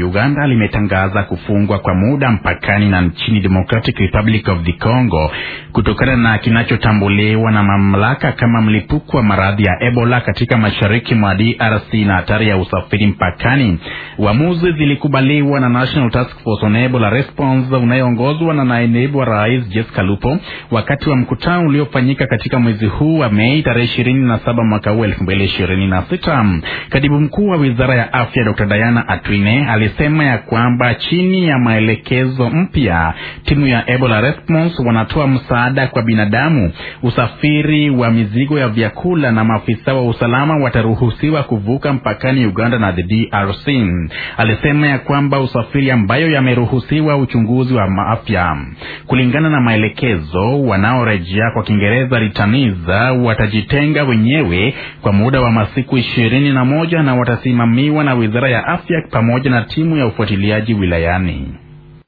Uganda limetangaza kufungwa kwa muda mpakani na nchini Democratic Republic of the Congo kutokana na kinachotambuliwa na mamlaka kama mlipuko wa maradhi ya Ebola katika mashariki mwa DRC na hatari ya usafiri mpakani. Uamuzi zilikubaliwa na National Task Force on Ebola Response unayoongozwa na naibu wa rais Jessica Lupo wakati wa mkutano uliofanyika katika mwezi huu wa Mei tarehe ishirini na saba mwaka huu elfu mbili ishirini na sita. Katibu mkuu wa wizara ya afya Dr. Diana Atwine alisema ya kwamba chini ya maelekezo mpya timu ya Ebola Response wanatoa msaada kwa binadamu, usafiri wa mizigo ya vyakula na maafisa wa usalama wataruhusiwa kuvuka mpakani Uganda na the DRC. Alisema ya kwamba usafiri ambayo yameruhusiwa uchunguzi wa afya kulingana na maelekezo, wanaorejea kwa Kiingereza returnees watajitenga wenyewe kwa muda wa masiku ishirini na moja na watasimamiwa na wizara ya afya pamoja na timu ya ufuatiliaji wilayani.